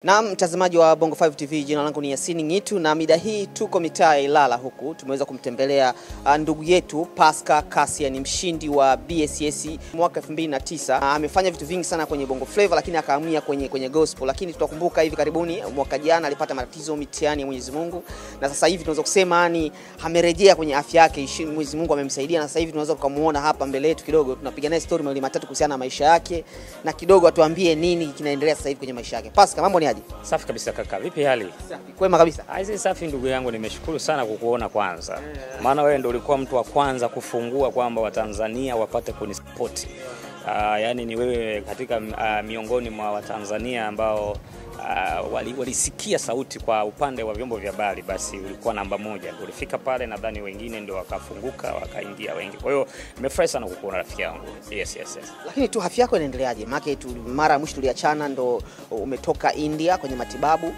Na mtazamaji wa Bongo 5 TV, jina langu ni Yasini Ngitu na mida hii tuko mitaa ya Ilala huku tumeweza kumtembelea uh, ndugu yetu Pascal Kasia, ni mshindi wa BSS mwaka 2009. Uh, amefanya vitu vingi sana kwenye Bongo Flava lakini akahamia kwenye, kwenye gospel, lakini tutakumbuka hivi karibuni mwaka jana alipata matatizo mitihani ya Mwenyezi Mungu, na sasa hivi tunaweza kusema ni amerejea kwenye afya yake, ishi- Mwenyezi Mungu amemsaidia, na sasa hivi tunaweza tukamuona hapa mbele yetu kidogo, tunapiga naye story mawili matatu kuhusiana na maisha yake na kidogo atuambie nini kinaendelea sasa hivi kwenye maisha yake. Pascal, mambo ni aje? Safi kabisa kaka, vipi hali? Safi. Kwema kabisa. Aise, safi ndugu yangu, nimeshukuru sana kukuona kwanza, maana wewe ndio ulikuwa mtu wa kwanza kufungua kwamba Watanzania wapate kunisapoti. Uh, yaani ni wewe katika uh, miongoni mwa Watanzania ambao uh, wali- walisikia sauti kwa upande wa vyombo vya habari, basi ulikuwa namba moja. Ulifika pale, nadhani wengine ndio wakafunguka wakaingia wengi. Kwa hiyo nimefurahi sana kukuona rafiki yangu. Yes, yes, yes. Lakini tu afya yako inaendeleaje? Maana tu mara ya mwisho tuliachana ndo umetoka India kwenye matibabu.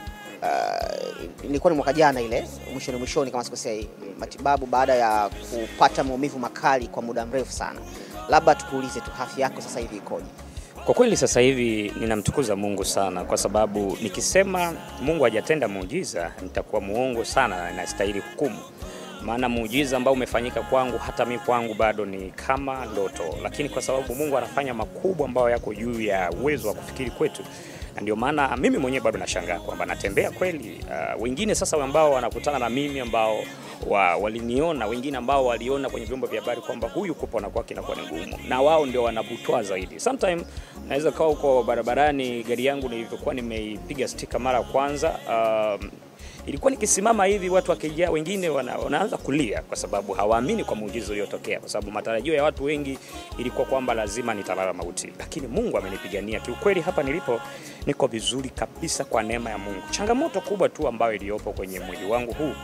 Uh, ilikuwa ni mwaka jana ile mwishoni mwishoni kama sikosei, matibabu baada ya kupata maumivu makali kwa muda mrefu sana. Labda tukuulize tu afya yako sasa hivi ikoje? Kwa kweli sasa hivi ninamtukuza Mungu sana, kwa sababu nikisema Mungu hajatenda muujiza nitakuwa muongo sana na inastahili hukumu. Maana muujiza ambao umefanyika kwangu, hata mimi kwangu bado ni kama ndoto, lakini kwa sababu Mungu anafanya makubwa ambayo yako juu ya uwezo wa kufikiri kwetu, na ndio maana mimi mwenyewe bado nashangaa kwamba natembea kweli. Uh, wengine sasa ambao wanakutana na mimi ambao wa, waliniona wengine ambao waliona kwenye vyombo vya habari kwamba huyu kupona kwake inakuwa ni ngumu, na wao ndio wanabutwa zaidi. Sometime naweza kawa huko barabarani, gari yangu nilivyokuwa nimeipiga stika mara ya kwanza um, ilikuwa nikisimama hivi, watu wakijaa, wengine wana, wanaanza kulia kwa sababu hawaamini kwa muujiza uliotokea, kwa sababu matarajio ya watu wengi ilikuwa kwamba lazima nitalala mauti, lakini Mungu amenipigania. Kiukweli hapa nilipo niko vizuri kabisa kwa neema ya Mungu. Changamoto kubwa tu ambayo iliyopo kwenye mwili wangu huu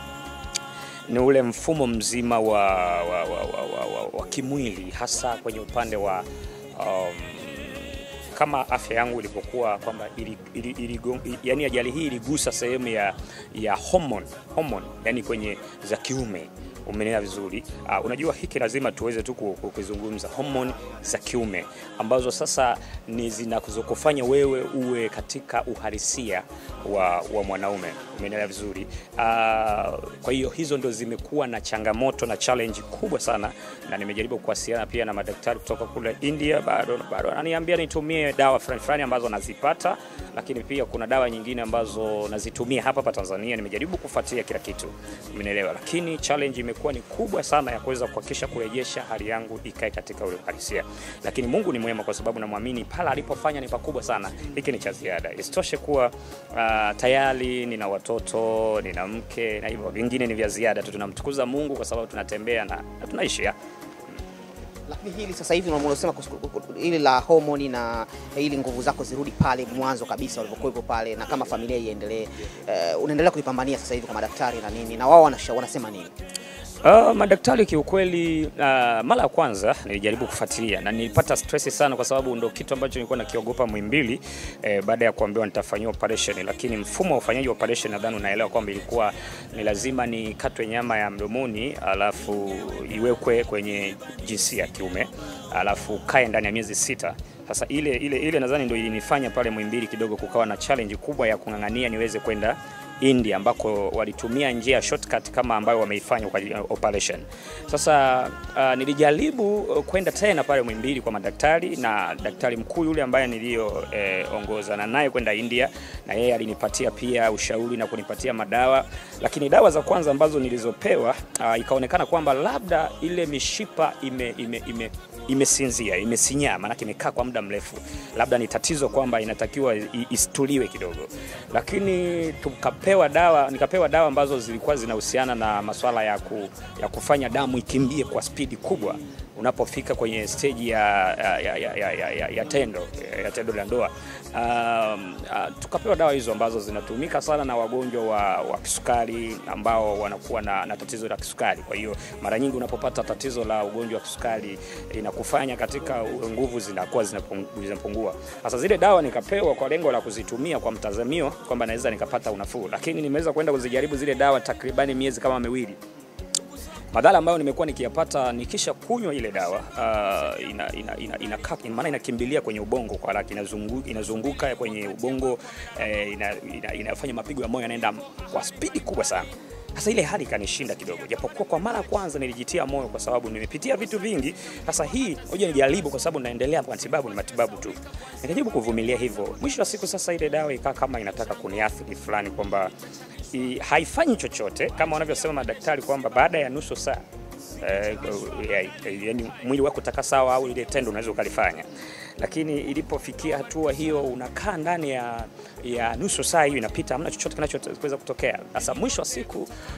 ni ule mfumo mzima wa, wa, wa, wa, wa, wa, wa kimwili hasa kwenye upande wa um, kama afya yangu ilivyokuwa kwamba ili, ili, ili, ili, yani ajali hii iligusa sehemu ya, ya hormone, hormone yani kwenye za kiume umenea vizuri. Uh, unajua hiki lazima tuweze tu ku- ku- kuzungumza hormone za kiume ambazo sasa ni zinazokufanya wewe uwe katika uhalisia wa, wa mwanaume umenea vizuri. Uh, kwa hiyo hizo ndo zimekuwa na changamoto na challenge kubwa sana, na nimejaribu kuwasiliana pia na madaktari kutoka kule India, bado bado ananiambia nitumie dawa fulani fulani ambazo nazipata, lakini pia kuna dawa nyingine ambazo nazitumia hapa hapa Tanzania. Nimejaribu kufuatilia kila kitu, umenielewa, lakini challenge imekuwa ni kubwa sana ya kuweza kuhakikisha kurejesha hali yangu ikae katika ule uhalisia, lakini Mungu ni mwema kwa sababu namwamini pale alipofanya ni pakubwa sana. Hiki ni cha ziada, isitoshe kuwa uh, tayari nina watoto, nina mke na hivyo vingine ni vya ziada tu. Tunamtukuza Mungu kwa sababu tunatembea na, na tunaishi ya. Lakini hili sasa hivi unalosema kuhusu- hili la homoni na ili nguvu zako zirudi pale mwanzo kabisa ulivyokuwepo pale, na kama familia iendelee, uh, unaendelea kulipambania sasa hivi kwa madaktari na nini, na wao wanasha- wanasema nini? Uh, madaktari kiukweli, uh, mara ya kwanza nilijaribu kufuatilia na nilipata stress sana, kwa sababu ndo kitu ambacho nilikuwa nakiogopa Muhimbili eh, baada ya kuambiwa nitafanyiwa operation, lakini mfumo wa ufanyaji wa operation nadhani unaelewa kwamba ilikuwa ni lazima nikatwe nyama ya mdomoni alafu iwekwe kwenye jinsia ya kiume alafu kae ndani ya miezi sita. Sasa ile ile ile nadhani ndio ilinifanya pale Muhimbili kidogo kukawa na challenge kubwa ya kung'ang'ania niweze kwenda India ambako walitumia njia ya shortcut kama ambayo wameifanya kwa ajili ya operation. Sasa uh, nilijaribu uh, kwenda tena pale Muhimbili kwa madaktari na daktari mkuu yule ambaye niliyoongozana eh, naye kwenda India, na yeye alinipatia pia ushauri na kunipatia madawa, lakini dawa za kwanza ambazo nilizopewa uh, ikaonekana kwamba labda ile mishipa ime, ime, ime imesinzia imesinyaa, maanake imekaa kwa muda mrefu, labda ni tatizo kwamba inatakiwa i- istuliwe kidogo, lakini tukapewa dawa, nikapewa dawa ambazo zilikuwa zinahusiana na masuala ya, ku, ya kufanya damu ikimbie kwa spidi kubwa unapofika kwenye stage ya, ya, ya, ya, ya, ya, ya tendo ya tendo la ndoa. Um, uh, tukapewa dawa hizo ambazo zinatumika sana na wagonjwa wa, wa kisukari ambao wanakuwa na, na tatizo la kisukari. Kwa hiyo mara nyingi unapopata tatizo la ugonjwa wa kisukari inakufanya katika nguvu zinakuwa zinapung- zinapungua. Sasa zile dawa nikapewa kwa lengo la kuzitumia kwa mtazamio kwamba naweza nikapata unafuu, lakini nimeweza kwenda kuzijaribu zile dawa takribani miezi kama miwili Madhara ambayo nimekuwa nikiyapata nikisha kunywa ile dawa uh, ina, ina, ina, ina, ina, maana inakimbilia kwenye ubongo kwa haraka, inazunguka, inazunguka kwenye ubongo eh, ina, ina, inafanya mapigo ya moyo yanaenda kwa spidi kubwa sana. Sasa ile hali ikanishinda kidogo, japokuwa kwa mara ya kwanza nilijitia moyo kwa sababu nimepitia vitu vingi. Sasa hii ngoja nijaribu, kwa sababu naendelea kwa matibabu, ni matibabu tu. Nikajaribu kuvumilia hivyo, mwisho wa siku sasa ile dawa ikaa kama inataka kuniathiri fulani, kwamba i- haifanyi chochote kama wanavyosema madaktari kwamba baada ya nusu saa eh, eh, yani mwili wako utakaa sawa au ile tendo unaweza ukalifanya, lakini ilipofikia hatua hiyo unakaa ndani ya, ya nusu saa hiyo inapita, hamna chochote kinachoweza kutokea. Sasa mwisho wa siku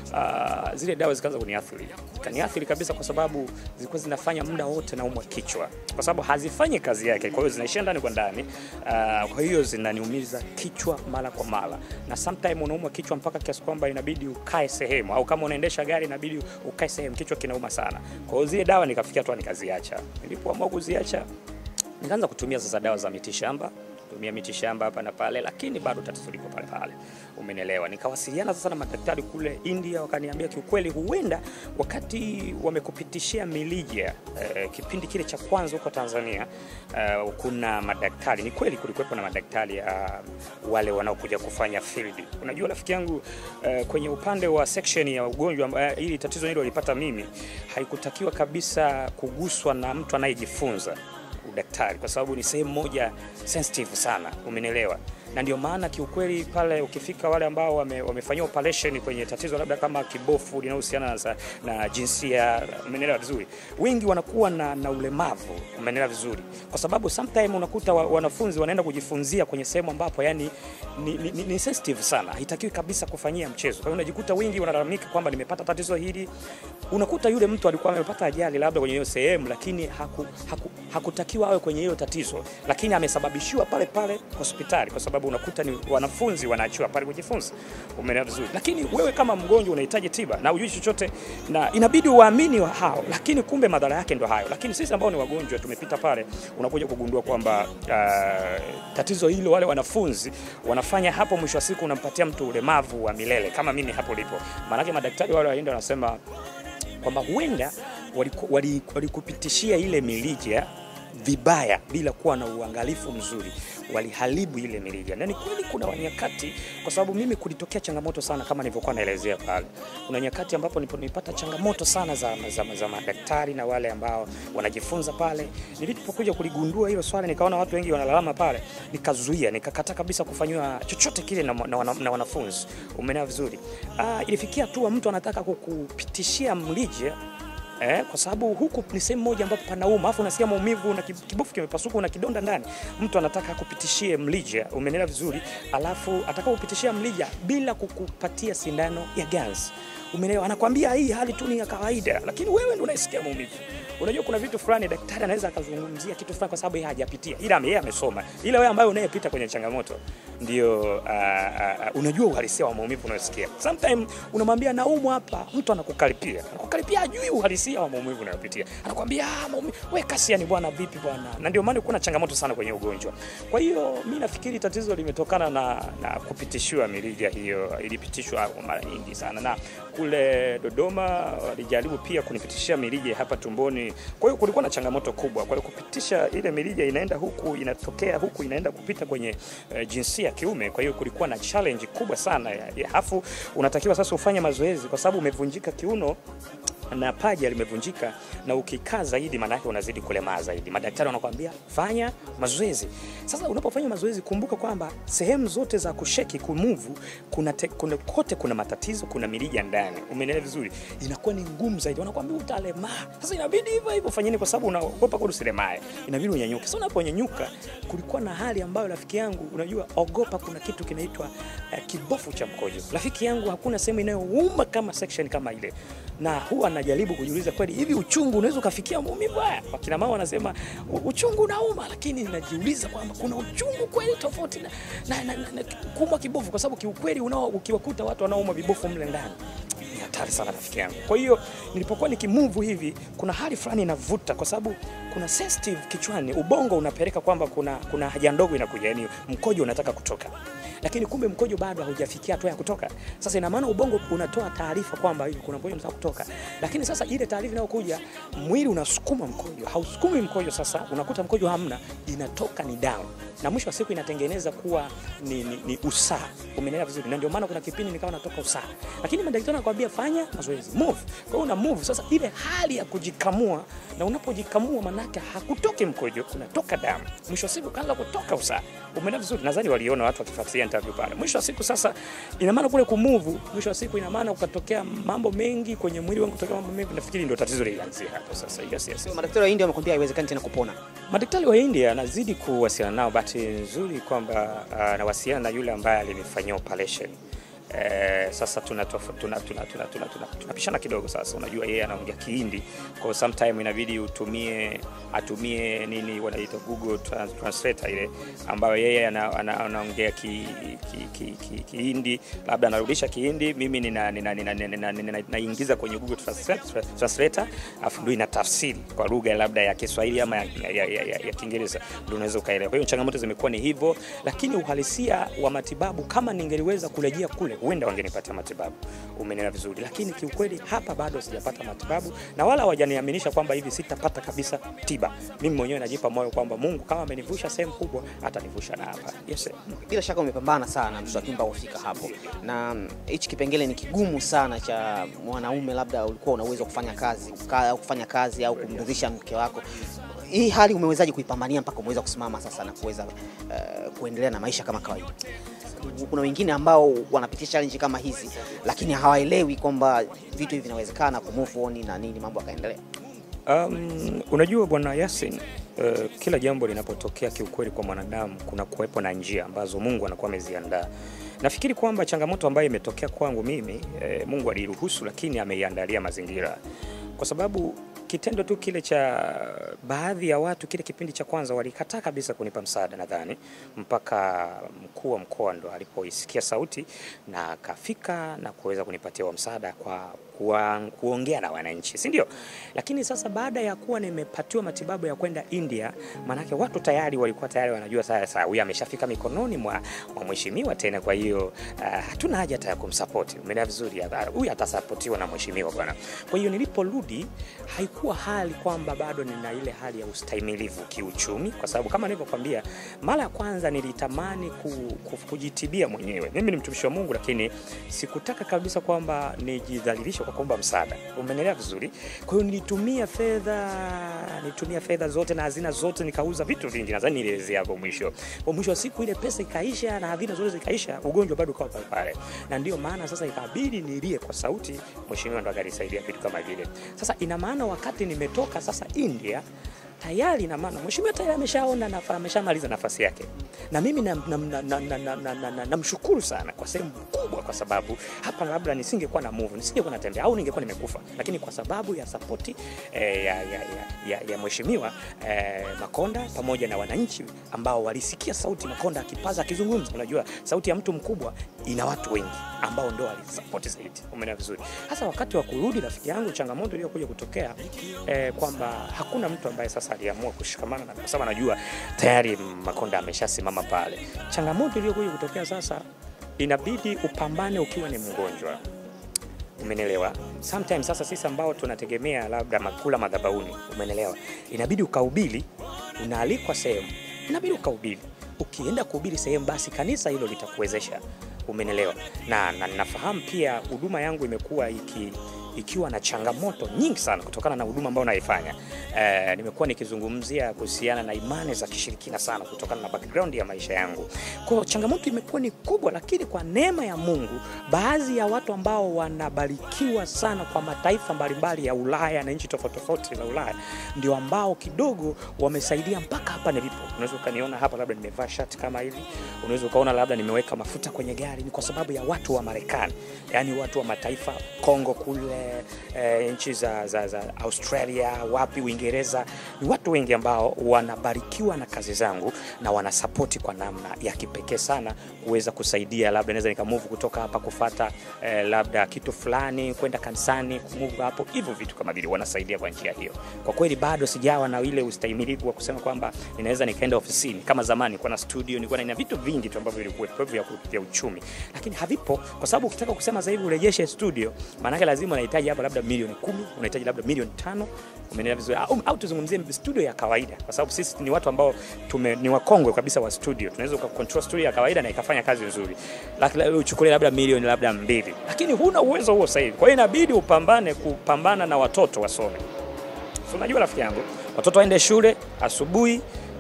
uh, zile dawa zikaanza kuniathiri, kaniathiri kabisa, kwa sababu zilikuwa zinafanya muda wote naumwa kichwa, kwa sababu hazifanyi kazi yake, kwa hiyo zinaishia ndani kwa ndani. Uh, kwa hiyo zinaniumiza kichwa mara kwa mara, na sometime unaumwa kichwa mpaka kiasi kwamba inabidi ukae sehemu, au kama unaendesha gari inabidi ukae sehemu, kichwa kinauma sana. Kwa hiyo zile dawa nikafikia tu nikaziacha. Nilipoamua kuziacha nikaanza kutumia sasa dawa za mitishamba tumia mitishamba hapa na pale, lakini bado tatizo liko pale pale, umenielewa. Nikawasiliana sasa na madaktari kule India, wakaniambia kiukweli, huenda wakati wamekupitishia milija eh, kipindi kile cha kwanza huko Tanzania eh, kuna madaktari, ni kweli kulikuwepo na madaktari ya wale wanaokuja kufanya field. Unajua rafiki yangu eh, kwenye upande wa section ya ugonjwa eh, ili tatizo hilo lilipata mimi, haikutakiwa kabisa kuguswa na mtu anayejifunza udaktari kwa sababu ni sehemu moja sensitive sana, umenielewa? Na ndio maana kiukweli pale ukifika wale ambao wame, wamefanyia operation kwenye tatizo labda kama kibofu linalohusiana na, na jinsia, umenielewa vizuri, wengi wanakuwa na, na ulemavu, umenielewa vizuri, kwa sababu sometime unakuta wa, wanafunzi wanaenda kujifunzia kwenye sehemu ambapo yani ni, ni, ni, ni sensitive sana, haitakiwi kabisa kufanyia mchezo. Kwa hiyo unajikuta wengi wanalalamika kwamba nimepata tatizo hili. Unakuta yule mtu alikuwa amepata ajali labda kwenye hiyo sehemu, lakini haku, haku, hakutakiwa awe kwenye hiyo tatizo, lakini amesababishiwa pale pale hospitali, kwa sababu unakuta ni wanafunzi wanaachiwa pale kujifunza. Umeelewa vizuri, lakini wewe kama mgonjwa unahitaji tiba na hujui chochote, na inabidi uwaamini wa hao, lakini kumbe madhara yake ndo hayo. Lakini sisi ambao ni wagonjwa tumepita pale, unakuja kugundua kwamba uh, tatizo hilo wale wanafunzi wanafanya hapo, mwisho wa siku unampatia mtu ulemavu wa milele kama mimi hapo lipo. Maanake madaktari wale waenda wanasema kwamba huenda walikupitishia wali ile milija vibaya bila kuwa na uangalifu mzuri, waliharibu ile mirija. Na ni kweli kuna nyakati, kwa sababu mimi kulitokea changamoto sana, kama nilivyokuwa naelezea pale. Kuna nyakati ambapo nilipata changamoto sana za, za, za madaktari na wale ambao wanajifunza pale. Nilipokuja kuligundua hilo swala, nikaona watu wengi wanalalama pale, nikazuia, nikakata kabisa kufanyiwa chochote kile na, na, na, na wanafunzi. Umeelewa vizuri? Ah, ilifikia tu mtu anataka kukupitishia mrija Eh, kwa sababu huku ni sehemu moja ambapo panauma, afu unasikia maumivu na kibofu kimepasuka na kidonda ndani. Mtu anataka kupitishie mlija, umenelewa vizuri, alafu atakapopitishia mlija bila kukupatia sindano ya ganzi, umeelewa? Anakwambia hii hali tu ni ya kawaida, lakini wewe ndio unaisikia maumivu. Unajua kuna vitu fulani daktari anaweza akazungumzia kitu fulani kwa sababu yeye hajapitia, ila yeye amesoma, ila wewe ambaye unayepita kwenye changamoto ndio uh, uh, unajua uhalisia wa maumivu unayosikia. Sometimes unamwambia naumwa hapa, mtu anakukaripia, anakukaripia ajui uhalisia wa maumivu unayopitia, anakuambia ah, maumivu wewe kasi yani bwana, vipi bwana. Na ndio maana kuna changamoto sana kwenye ugonjwa. Kwa hiyo mimi nafikiri tatizo limetokana na, na kupitishiwa mirija hiyo, ilipitishwa mara nyingi sana, na kule Dodoma walijaribu pia kunipitishia mirija hapa tumboni. Kwa hiyo kulikuwa na changamoto kubwa. Kwa hiyo kupitisha ile mirija inaenda huku inatokea huku inaenda kupita kwenye uh, jinsia ya kiume. Kwa hiyo kulikuwa na challenge kubwa sana ya, ya hafu unatakiwa sasa ufanye mazoezi kwa sababu umevunjika kiuno na paja limevunjika, na ukikaa zaidi, maana yake unazidi kulemaa zaidi. Madaktari wanakuambia fanya mazoezi. Sasa unapofanya mazoezi, kumbuka kwamba sehemu zote za kusheki kumuvu, kuna, te, kuna kote kuna matatizo, kuna mirija ndani, umeelewa vizuri, inakuwa ni ngumu zaidi, wanakuambia utalemaa. Sasa inabidi hivyo hivyo fanyeni, kwa sababu unaogopa kwa usilemae, inabidi unyanyuke. Sasa unaponyanyuka, kulikuwa na hali ambayo rafiki yangu, unajua, ogopa, kuna kitu kinaitwa uh, kibofu cha mkojo. Rafiki yangu, hakuna sehemu inayouma kama section kama ile, na huwa najaribu kujiuliza kweli, hivi uchungu unaweza ukafikia maumivu haya? Wakina mama wanasema uchungu unauma, lakini najiuliza kwamba kuna uchungu kweli tofauti na, na, na, na, na kuumwa kibofu, kwa sababu kiukweli unao ukiwakuta watu wanaouma vibofu mle ndani hatari sana rafiki yangu. Kwa hiyo nilipokuwa nikimove hivi, kuna hali fulani inavuta, kwa sababu kuna sensitive kichwani, ubongo unapeleka kwamba kuna, kuna haja ndogo inakuja, yani mkojo unataka kutoka lakini kumbe mkojo bado haujafikia hatua ya kutoka. Sasa ina maana ubongo unatoa taarifa kwamba hivi kuna mkojo unataka kutoka, lakini sasa ile taarifa inayokuja, mwili unasukuma mkojo, hausukumi mkojo. Sasa unakuta mkojo hamna, inatoka ni damu, na mwisho wa siku inatengeneza kuwa ni, ni, ni usaha. Umeelewa vizuri? Na ndio maana kuna kipindi nikawa natoka usaha, lakini madaktari wanakuambia fanya mazoezi, move. Kwa hiyo una move. Sasa ile hali ya kujikamua, na unapojikamua manake hakutoki mkojo, unatoka damu, mwisho wa siku kaanza kutoka usaha. Umeelewa vizuri? Nadhani waliona watu wakifuatilia interview pale. Mwisho wa siku sasa, ina maana kule kumuvu, mwisho wa siku ina maana ukatokea mambo mengi kwenye mwili wangu, kutokea mambo mengi. Nafikiri ndio tatizo lilianzia hapo sasa. Yes, yes, yes. Madaktari wa India wamekwambia haiwezekani tena kupona. Madaktari wa India nazidi kuwasiliana nao, bahati nzuri kwamba uh, nawasiliana na yule ambaye alinifanyia operation. Eh, sasa tunapishana tuna, tuna, tuna, tuna, tuna, tunapishana kidogo sasa. Unajua yeye anaongea Kihindi, kwa sometime inabidi utumie atumie nini wanaita Google Trans- Translator ile ambayo yeye ana- ana- anaongea ki, ki, ki, ki, Kihindi, labda anarudisha Kihindi, mimi nina nina- nina- nina- nina- nina- naingiza kwenye Google Translate- Translator, afu ndio ina tafsiri kwa lugha labda ya Kiswahili ama ya, ya, ya, ya, ya Kiingereza, ndio unaweza ukaelewa. Kwa hiyo changamoto zimekuwa ni hivyo, lakini uhalisia wa matibabu, kama ningeliweza kurejea kule, huenda wangenipatia matibabu. Umenielewa vizuri, lakini kiukweli hapa bado sijapata matibabu na wala hawajaniaminisha kwamba hivi sitapata kabisa tiba. Mimi mwenyewe najipa moyo kwamba Mungu kama amenivusha sehemu kubwa, atanivusha na hapa. Yes, sir. Bila shaka umepambana sana mtoto wa Kimba kufika hapo, na mm, hichi kipengele ni kigumu sana cha mwanaume, labda ulikuwa una uwezo wa kufanya kazi uka- au kufanya kazi au kumridhisha mke wako. Hii hali umewezaje kuipambania mpaka umeweza kusimama sasa na kuweza eh, kuendelea na maisha kama kawaida? Kuna wengine ambao wanapitia challenge kama hizi, lakini hawaelewi kwamba vitu hivi vinawezekana, ku move on na nini, mambo yakaendelea. Um, unajua bwana Yasin, uh, kila jambo linapotokea kiukweli kwa mwanadamu kuna kuwepo na njia ambazo Mungu anakuwa ameziandaa. Nafikiri kwamba changamoto ambayo imetokea kwangu mimi eh, Mungu aliruhusu, lakini ameiandalia mazingira, kwa sababu kitendo tu kile cha baadhi ya watu kile kipindi cha kwanza walikataa kabisa kunipa msaada, nadhani mpaka mkuu wa mkoa ndo alipoisikia sauti na akafika na kuweza kunipatia wa msaada kwa kuwa, kuongea na wananchi, si ndio? Lakini sasa baada ya kuwa nimepatiwa matibabu ya kwenda India, maanake watu tayari walikuwa tayari wanajua sasa huyu ameshafika mikononi mwa, mwa mheshimiwa tena, kwa hiyo uh, hatuna haja hata ya kumsapoti. Umeelewa vizuri? Ah, Huyu atasapotiwa na mheshimiwa bwana. Kwa hiyo niliporudi haikuwa hali kwamba bado nina ile hali ya ustahimilivu kiuchumi, kwa sababu kama nilivyokwambia mara ya kwanza nilitamani ku, ku, kujitibia mwenyewe. Mimi ni mtumishi wa Mungu, lakini sikutaka kabisa kwamba nijidhalilishe kwa kuomba msaada. Umenielewa vizuri? Kwa hiyo nilitumia fedha, nilitumia fedha zote na hazina zote, nikauza vitu vingi, nadhani nilielezea hapo mwisho. Kwa mwisho wa siku ile pesa ikaisha na hazina zote zikaisha, ugonjwa bado ukawa pale pale, na ndio maana sasa ikabidi nilie kwa sauti, mheshimiwa ndo akanisaidia vitu kama vile. Sasa ina maana wakati nimetoka sasa India tayari ina maana mheshimiwa tayari ameshaona nafa, ameshamaliza nafasi yake, na mimi namshukuru na, na, na, na, na, na, na, namshukuru sana kwa sehemu kubwa, kwa sababu hapa labda nisingekuwa na move, nisingekuwa natembea au ningekuwa nimekufa, lakini kwa sababu ya sapoti eh, ya, ya, ya, ya, ya mheshimiwa eh, Makonda pamoja na wananchi ambao walisikia sauti Makonda akipaza akizungumza. Unajua sauti ya mtu mkubwa ina watu wengi ambao ndio walisapoti zaidi. Umeelewa vizuri? Hasa wakati wa kurudi, rafiki yangu, changamoto iliyokuja kutokea eh, kwamba hakuna mtu ambaye sasa aliamua kushikamana na, kwa sababu anajua tayari Makonda ameshasimama pale. Changamoto iliyokuja kutokea sasa, inabidi upambane ukiwa ni mgonjwa. Umenielewa? Sometimes sasa sisi ambao tunategemea labda makula madhabahuni, umenielewa? Inabidi ukahubiri, unaalikwa sehemu, inabidi ukahubiri. Ukienda kuhubiri sehemu, basi kanisa hilo litakuwezesha. Umenielewa? Na, na nafahamu pia huduma yangu imekuwa iki ikiwa na changamoto nyingi sana kutokana na huduma ambayo naifanya. Eh, nimekuwa nikizungumzia kuhusiana na imani za kishirikina sana kutokana na background ya maisha yangu. Kwa hiyo changamoto imekuwa ni kubwa, lakini kwa neema ya Mungu, baadhi ya watu ambao wanabarikiwa sana kwa mataifa mbalimbali ya Ulaya na nchi tofauti tofauti za Ulaya ndio ambao kidogo wamesaidia mpaka hapa nilipo. Unaweza ukaniona hapa labda nimevaa shati kama hivi, unaweza ukaona labda nimeweka mafuta kwenye gari, ni kwa sababu ya watu wa Marekani, yaani watu wa mataifa Kongo kule eh, eh, nchi za, za, za Australia, wapi Uingereza, ni watu wengi ambao wanabarikiwa na kazi zangu na wanasapoti kwa namna ya kipekee sana kuweza kusaidia, labda naweza nikamove kutoka hapa kufata eh, labda kitu fulani kwenda kanisani, kumove hapo, hivyo vitu kama vile wanasaidia kwa njia hiyo. Kwa kweli bado sijawa na ile ustahimilivu wa kusema kwamba ninaweza nikaenda ofisini kama zamani, nilikuwa na studio, nilikuwa na vitu vingi tu ambavyo vilikuwa vya, vya uchumi, lakini havipo, kwa sababu ukitaka kusema sasa hivi urejeshe studio, maana yake lazima unahitaji hapa labda milioni kumi, unahitaji labda milioni tano umeelewa vizuri au, au tuzungumzie studio ya kawaida, kwa sababu sisi ni watu ambao tume, ni wakongwe kabisa wa studio. Tunaweza ukacontrol studio ya kawaida na ikafanya kazi nzuri, lakini uchukulie labda milioni labda mbili, lakini huna uwezo huo sasa hivi. Kwa hiyo inabidi upambane kupambana na watoto wasome. So unajua rafiki yangu, watoto waende shule asubuhi,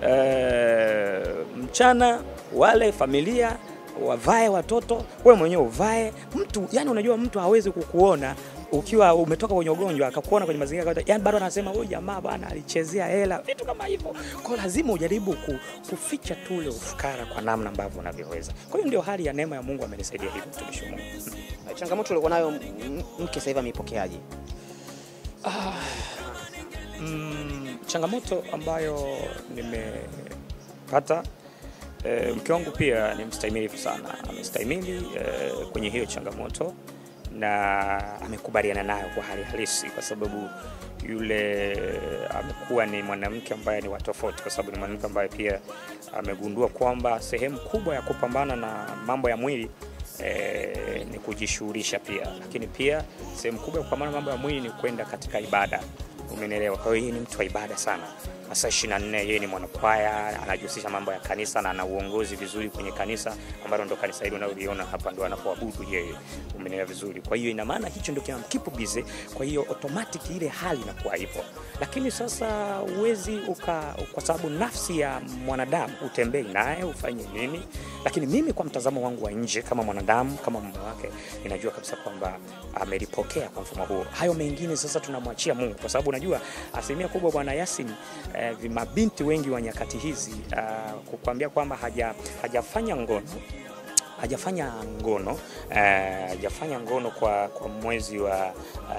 e, mchana wale familia wavae watoto, wewe mwenyewe uvae. Mtu yani, unajua mtu hawezi kukuona ukiwa umetoka kwenye ugonjwa akakuona kwenye mazingira kawaida, yani bado anasema huyu jamaa bwana alichezea hela, vitu kama hivyo. Kwa lazima ujaribu kuficha tu ule ufukara kwa namna ambavyo unavyoweza. Kwa hiyo ndio hali ya neema ya Mungu amenisaidia hivyo, mtumishi wa Mungu. Changamoto ulikuwa nayo mke sasa hivi ameipokeaje? Ah, mm, changamoto ambayo nimepata E, mke wangu pia ni mstahimilivu sana, amestahimili e, kwenye hiyo changamoto na amekubaliana nayo kwa hali halisi, kwa sababu yule amekuwa ni mwanamke ambaye ni watofauti, kwa sababu ni mwanamke ambaye pia amegundua kwamba sehemu kubwa ya kupambana na mambo ya mwili e, ni kujishughulisha pia, lakini pia sehemu kubwa ya kupambana na mambo ya mwili ni kwenda katika ibada. Umenielewa? Kwa hiyo yeye ni mtu wa ibada sana masaa 24 yeye ni mwanakwaya, anajihusisha mambo ya kanisa na ana uongozi vizuri kwenye kanisa ambalo ndo kanisa hili unaloliona hapa ndo anapoabudu yeye. Umeelewa vizuri? Kwa hiyo ina maana hicho ndio kinamkipu busy, kwa hiyo automatic ile hali inakuwa ipo. Lakini sasa uwezi uka, kwa sababu nafsi ya mwanadamu utembei naye ufanye nini, lakini mimi kwa mtazamo wangu wa nje kama mwanadamu, kama mume wake, ninajua kabisa kwamba amelipokea kwa mfumo huo. Hayo mengine sasa tunamwachia Mungu, kwa sababu unajua asilimia kubwa bwana Yasin eh, mabinti wengi wa nyakati hizi uh, kukwambia kwamba haja, hajafanya ngono hajafanya ngono hajafanya uh, ngono kwa, kwa mwezi wa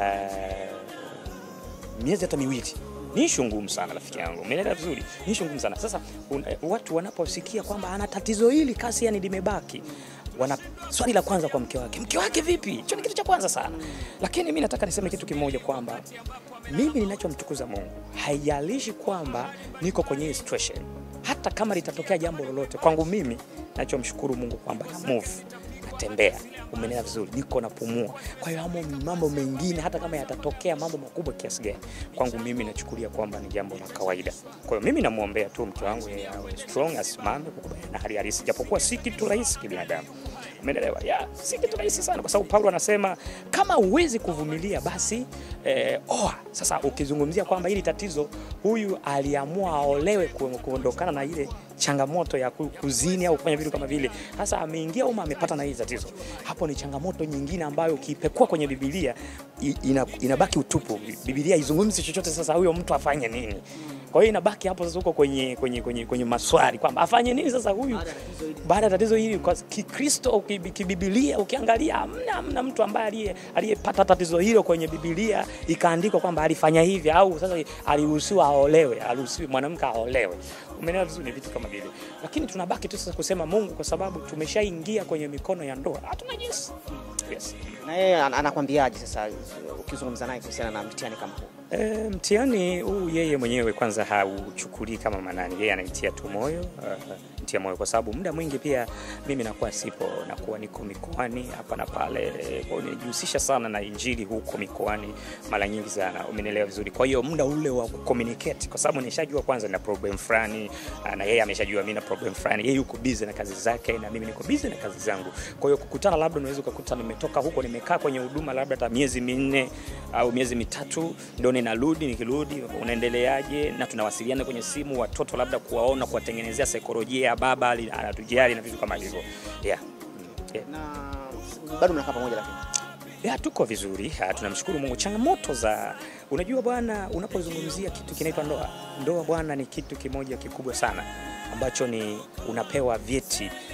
uh, miezi hata miwili ni ishu ngumu sana rafiki yangu, umeelewa vizuri? Ni ishu ngumu sana. Sasa un, watu wanaposikia kwamba ana tatizo hili kasi yani limebaki wana swali la kwanza kwa mke wake, mke wake vipi? Hicho ni kitu cha kwanza sana, lakini mi nataka niseme kitu kimoja kwamba mimi ninachomtukuza Mungu, haijalishi kwamba niko kwenye hii situation, hata kama litatokea jambo lolote kwangu, mimi nachomshukuru Mungu kwamba na move natembea, umenena vizuri, niko napumua. Kwa hiyo mambo mengine hata kama yatatokea mambo makubwa kiasi gani, kwangu mimi nachukulia kwamba ni jambo la kawaida. Kwa hiyo mimi namwombea tu mke wangu yeye awe strong, asimame kukubaliana na hali halisi, japokuwa si kitu rahisi kibinadamu. Umeelewa? Ya, si kitu rahisi sana, kwa sababu Paulo anasema kama huwezi kuvumilia basi eh, oa. Sasa ukizungumzia kwamba hili tatizo, huyu aliamua aolewe kuondokana na ile changamoto ya kuzini au kufanya vitu kama vile. Sasa ameingia uma amepata na hili tatizo, hapo ni changamoto nyingine ambayo ukipekua kwenye Biblia ina, inabaki utupu. Biblia izungumzi chochote. Sasa huyo mtu afanye nini? Kwa hiyo inabaki hapo sasa, huko kwenye, kwenye, kwenye, kwenye maswali kwamba afanye nini sasa huyu baada ya tatizo hili. Kwa Kikristo kibibilia, ukiangalia hamna hamna mtu ambaye aliyepata tatizo hilo kwenye Biblia ikaandikwa kwamba alifanya hivi au sasa aliruhusiwa aolewe, aliruhusiwa mwanamke aolewe. Umeelewa vizuri? Ni vitu kama vile, lakini tunabaki tu sasa kusema Mungu, kwa sababu tumeshaingia kwenye mikono ya ndoa, hatuna jinsi. Yes. Na yeye anakwambiaje sasa ukizungumza naye kuhusiana na mtihani kama huu? E, mtihani huu yeye mwenyewe kwanza hauchukulii kama manani, yeye anaitia tu moyo uh, mtia moyo kwa sababu muda mwingi pia mimi nakuwa sipo, nakuwa niko mikoani hapa na pale, kwa hiyo nilijihusisha sana na injili huko mikoani mara nyingi sana, umenielewa vizuri. Kwa hiyo muda ule wa communicate, kwa sababu nishajua kwanza na problem fulani na yeye ameshajua mimi na problem fulani, yeye yuko busy na kazi zake na mimi niko busy na kazi zangu. Kwa hiyo kukutana, labda unaweza ukakuta nimetoka huko nimekaa kwenye huduma labda hata miezi minne au miezi mitatu ndio ninarudi, nikirudi unaendeleaje, na tunawasiliana kwenye simu, watoto labda kuwaona, kuwatengenezea saikolojia ya baba anatujali na vitu kama hivyo yeah. Yeah. Na bado mnakaa pamoja lakini ya, tuko vizuri, tunamshukuru Mungu. Changamoto za unajua bwana, unapozungumzia kitu kinaitwa ndoa, ndoa bwana, ni kitu kimoja kikubwa sana ambacho ni unapewa vyeti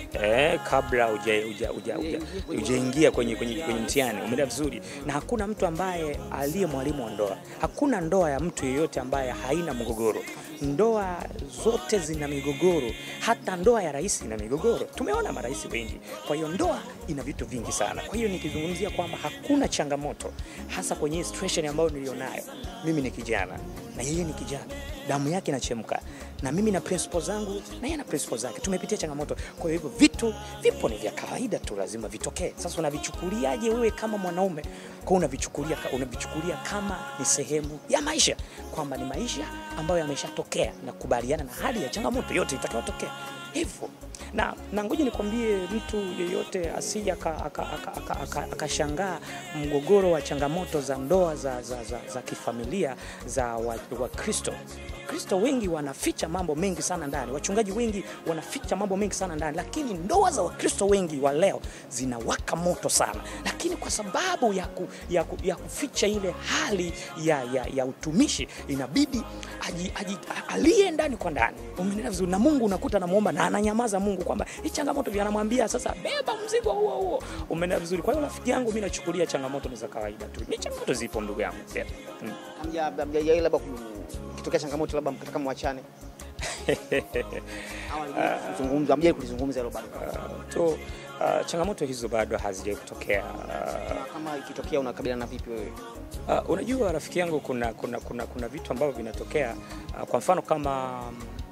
eh, kabla huja- huja- huja- huja- hujaingia kwenye, kwenye, kwenye mtihani. Umeelewa vizuri? Na hakuna mtu ambaye aliye mwalimu wa ndoa. Hakuna ndoa ya mtu yeyote ambaye haina mgogoro. Ndoa zote zina migogoro, hata ndoa ya rais ina migogoro. Tumeona marais wengi. Kwa hiyo ndoa ina vitu vingi sana. Kwa hiyo nikizungumzia kwamba hakuna changamoto, hasa kwenye hii situation ambayo nilionayo, mimi ni kijana na yeye ni kijana, damu yake inachemka na mimi na principles zangu na yeye na principles zake, tumepitia changamoto. Kwa hiyo hivyo vitu vipo, ni vya kawaida tu, lazima vitokee. Sasa unavichukuliaje wewe kama mwanaume? Kwa unavichukulia unavichukulia kama ni sehemu ya maisha, kwamba ni maisha ambayo yameshatokea na kubaliana na hali ya changamoto yote itakayotokea hivyo na, na ngoja nikwambie mtu yeyote asije akashangaa aka, aka, aka, aka, akashangaa mgogoro wa changamoto za ndoa za, za, za, za kifamilia za Wakristo. Wakristo wengi wanaficha mambo mengi sana ndani, wachungaji wengi wanaficha mambo mengi sana ndani, lakini ndoa za Wakristo wengi wa leo zinawaka moto sana, lakini kwa sababu ya, ku, ya, ku, ya kuficha ile hali ya, ya, ya utumishi inabidi aji, aji, aliye ndani kwa ndani. Umeelewa vizuri? Na Mungu unakuta anamuomba na ananyamaza Mungu kwamba hii changamoto vya anamwambia sasa, beba mzigo huo huo. Umeelewa vizuri? Kwa hiyo rafiki yangu, mimi nachukulia changamoto ni za kawaida tu, ni changamoto zipo ndugu yangu yeah. mm. Hamja- hamjawahi labda ku- ikitokea changamoto labda mkataka mwachane au kuzungumza, hamjawahi kulizungumza hilo bado? Uh, to, uh, changamoto hizo bado hazijawahi kutokea uh, Na kama ikitokea unakabiliana vipi wewe? Uh, unajua rafiki yangu, kuna, kuna, kuna, kuna vitu ambavyo vinatokea uh, kwa mfano kama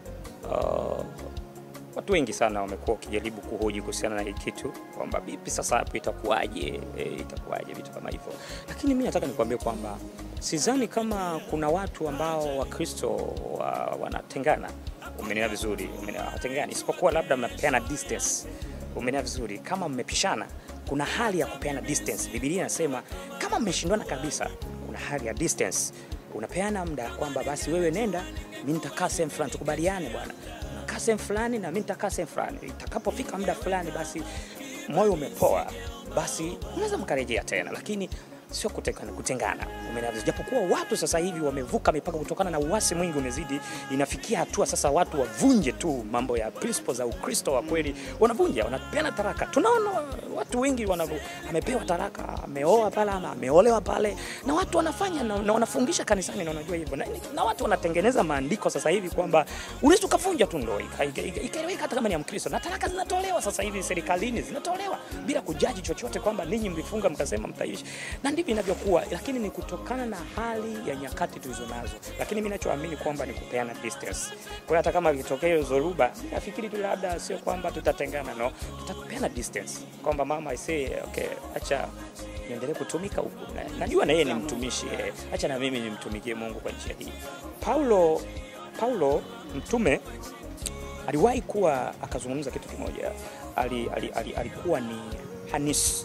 uh, watu wengi sana wamekuwa wakijaribu kuhoji kuhusiana na hii kitu kwamba vipi sasa hapo itakuwaje, e, itakuwaje vitu kama hivyo, lakini mi nataka nikwambie kwamba sidhani kama kuna watu ambao Wakristo wa, wanatengana. Umenielewa vizuri? Umenielewa, hawatengani isipokuwa labda mnapeana distance. Umenielewa vizuri? Kama mmepishana, kuna hali ya kupeana distance. Biblia inasema kama mmeshindwana kabisa, kuna hali ya distance, unapeana muda kwamba basi wewe nenda, mimi nitakaa sehemu fulani, tukubaliane bwana unakaa sehemu fulani na mimi nitakaa sehemu fulani. Itakapofika muda fulani, basi moyo umepoa, basi unaweza mkarejea tena, lakini sio kutengana, kutengana. Umeelewa vizuri? Japokuwa watu sasa hivi wamevuka mipaka kutokana na uasi mwingi umezidi, inafikia hatua sasa watu wavunje tu mambo ya principles za Ukristo wa kweli, wanavunja, wanapeana taraka. Tunaona watu wengi wanavu, amepewa taraka, ameoa pale ama ameolewa pale, na watu wanafanya na, na wanafungisha kanisani, na unajua hivyo na, na watu wanatengeneza maandiko sasa hivi kwamba unaweza ukavunja tu ndoa ikaeleweka ika, ika, ika, hata kama ni ya Mkristo, na taraka zinatolewa sasa hivi serikalini, zinatolewa bila kujaji chochote kwamba ninyi mlifunga mkasema mtaishi, na ndivyo inavyokuwa, lakini ni kutokana na hali ya nyakati tulizo nazo. Lakini mimi ninachoamini kwamba ni kupeana distance. Kwa hiyo hata kama ikitokea hiyo zoruba, nafikiri tu labda sio kwamba tutatengana, no, tutapeana distance kwamba mama I say, okay, acha niendelee kutumika huku. Na- Najua na yeye ni mtumishi eh, acha na mimi nimtumikie Mungu kwa njia hii. Paulo Paulo mtume aliwahi kuwa akazungumza kitu kimoja, ali, ali, ali, alikuwa ni hanisi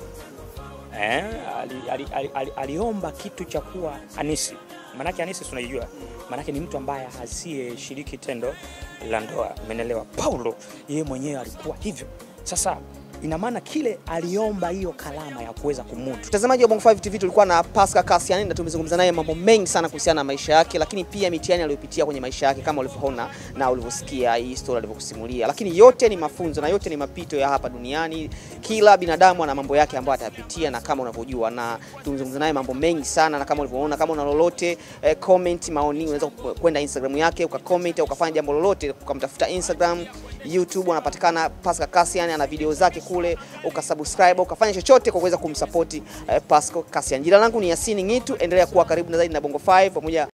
eh, ali, ali, ali, ali, aliomba kitu cha kuwa anisi. Maanake anisi tunaijua, maanake ni mtu ambaye asiyeshiriki tendo la ndoa. Umeelewa? Paulo yeye mwenyewe alikuwa hivyo. Sasa ina maana kile aliomba hiyo kalama ya kuweza kumudu Mtazamaji wa Bongo 5 TV tulikuwa na Pascal Cassian na tumezungumza naye mambo mengi sana kuhusiana na maisha yake, lakini pia mitihani aliyopitia kwenye maisha yake kama ulivyoona na ulivyosikia hii story alivyokusimulia. Lakini yote ni mafunzo na yote ni mapito ya hapa duniani. Kila binadamu ana mambo yake ambayo atayapitia na kama unavyojua, na tumezungumza naye mambo mengi sana, na kama ulivyoona, kama una lolote eh, comment maoni, unaweza kwenda Instagram yake ukacomment au ukafanya jambo lolote, ukamtafuta Instagram, YouTube, anapatikana Pascal Cassian, ana video zake kule, ukasubscribe, ukafanya chochote kwa kuweza kumsupport eh, Pascal Cassian. Jina langu ni Yasini Ngitu, endelea kuwa karibu na zaidi na Bongo 5 pamoja